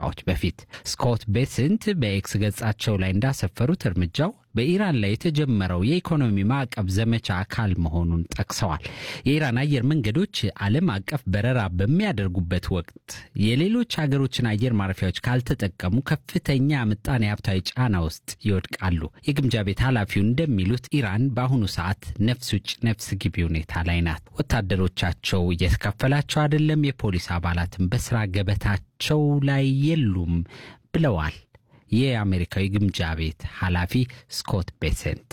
ደቂቃዎች በፊት። ስኮት ቤስንት በኤክስ ገጻቸው ላይ እንዳሰፈሩት እርምጃው በኢራን ላይ የተጀመረው የኢኮኖሚ ማዕቀብ ዘመቻ አካል መሆኑን ጠቅሰዋል። የኢራን አየር መንገዶች ዓለም አቀፍ በረራ በሚያደርጉበት ወቅት የሌሎች ሀገሮችን አየር ማረፊያዎች ካልተጠቀሙ ከፍተኛ ምጣኔ ሀብታዊ ጫና ውስጥ ይወድቃሉ። የግምጃ ቤት ኃላፊው እንደሚሉት ኢራን በአሁኑ ሰዓት ነፍስ ውጭ ነፍስ ግቢ ሁኔታ ላይ ናት። ወታደሮቻቸው እየተከፈላቸው አይደለም፣ የፖሊስ አባላትም በስራ ገበታቸው ላይ የሉም ብለዋል። የአሜሪካዊ ግምጃ ቤት ኃላፊ ስኮት ቤሰንት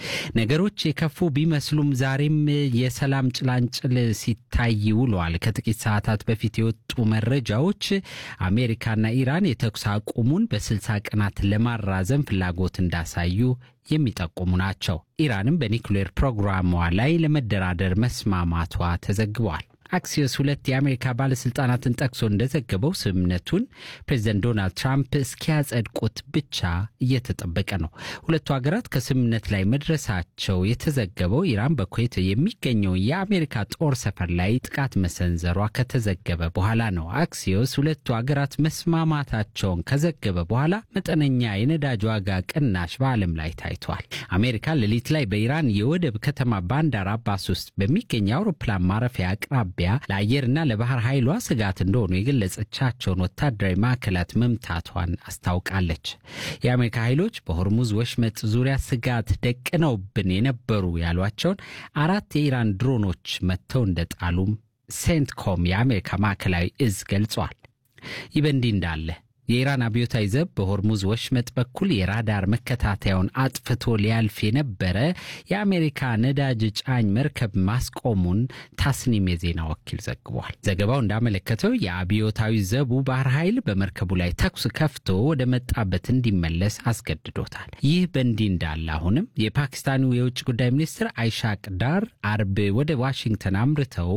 ነገሮች የከፉ ቢመስሉም ዛሬም የሰላም ጭላንጭል ሲታይ ውለዋል። ከጥቂት ሰዓታት በፊት የወጡ መረጃዎች አሜሪካና ኢራን የተኩስ አቁሙን በስልሳ ቀናት ለማራዘም ፍላጎት እንዳሳዩ የሚጠቁሙ ናቸው። ኢራንም በኒውክሌር ፕሮግራሟ ላይ ለመደራደር መስማማቷ ተዘግቧል። አክሲዮስ ሁለት የአሜሪካ ባለሥልጣናትን ጠቅሶ እንደዘገበው ስምምነቱን ፕሬዚደንት ዶናልድ ትራምፕ እስኪያጸድቁት ብቻ እየተጠበቀ ነው። ሁለቱ ሀገራት ከስምምነት ላይ መድረሳቸው የተዘገበው ኢራን በኩዌት የሚገኘው የአሜሪካ ጦር ሰፈር ላይ ጥቃት መሰንዘሯ ከተዘገበ በኋላ ነው። አክሲዮስ ሁለቱ ሀገራት መስማማታቸውን ከዘገበ በኋላ መጠነኛ የነዳጅ ዋጋ ቅናሽ በዓለም ላይ ታይቷል። አሜሪካ ሌሊት ላይ በኢራን የወደብ ከተማ ባንዳር አባስ ውስጥ በሚገኝ የአውሮፕላን ማረፊያ አቅራቢያ ለአየርና ለባህር ኃይሏ ስጋት እንደሆኑ የገለጸቻቸውን ወታደራዊ ማዕከላት መምታቷን አስታውቃለች። የአሜሪካ ኃይሎች በሆርሙዝ ወሽመጥ ዙሪያ ስጋት ደቅነውብን የነበሩ ያሏቸውን አራት የኢራን ድሮኖች መጥተው እንደጣሉም ሴንትኮም የአሜሪካ ማዕከላዊ እዝ ገልጿል። ይህ በእንዲህ እንዳለ የኢራን አብዮታዊ ዘብ በሆርሙዝ ወሽመጥ በኩል የራዳር መከታተያውን አጥፍቶ ሊያልፍ የነበረ የአሜሪካ ነዳጅ ጫኝ መርከብ ማስቆሙን ታስኒም የዜና ወኪል ዘግቧል። ዘገባው እንዳመለከተው የአብዮታዊ ዘቡ ባህር ኃይል በመርከቡ ላይ ተኩስ ከፍቶ ወደ መጣበት እንዲመለስ አስገድዶታል። ይህ በእንዲህ እንዳለ አሁንም የፓኪስታኑ የውጭ ጉዳይ ሚኒስትር አይሻቅ ዳር አርብ ወደ ዋሽንግተን አምርተው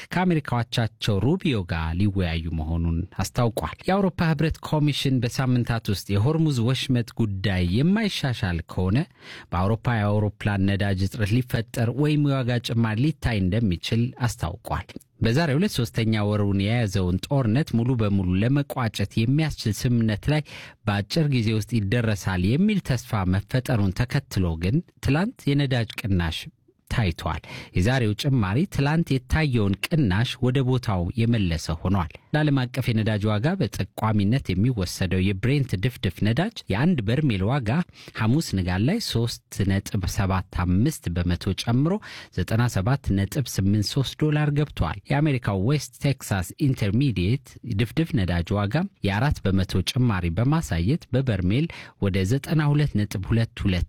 ከአሜሪካዎቻቸው ሩቢዮ ጋር ሊወያዩ መሆኑን አስታውቋል። የአውሮፓ ህብረት ኮሚሽን በሳምንታት ውስጥ የሆርሙዝ ወሽመጥ ጉዳይ የማይሻሻል ከሆነ በአውሮፓ የአውሮፕላን ነዳጅ እጥረት ሊፈጠር ወይም የዋጋ ጭማሪ ሊታይ እንደሚችል አስታውቋል። በዛሬው ዕለት ሶስተኛ ወሩን የያዘውን ጦርነት ሙሉ በሙሉ ለመቋጨት የሚያስችል ስምምነት ላይ በአጭር ጊዜ ውስጥ ይደረሳል የሚል ተስፋ መፈጠሩን ተከትሎ ግን ትላንት የነዳጅ ቅናሽ ታይቷል። የዛሬው ጭማሪ ትላንት የታየውን ቅናሽ ወደ ቦታው የመለሰ ሆኗል። ለዓለም አቀፍ የነዳጅ ዋጋ በጠቋሚነት የሚወሰደው የብሬንት ድፍድፍ ነዳጅ የአንድ በርሜል ዋጋ ሐሙስ ንጋት ላይ 3.75 በመቶ ጨምሮ 97.83 ዶላር ገብቷል። የአሜሪካው ዌስት ቴክሳስ ኢንተርሚዲየት ድፍድፍ ነዳጅ ዋጋ የአራት በመቶ ጭማሪ በማሳየት በበርሜል ወደ 92.22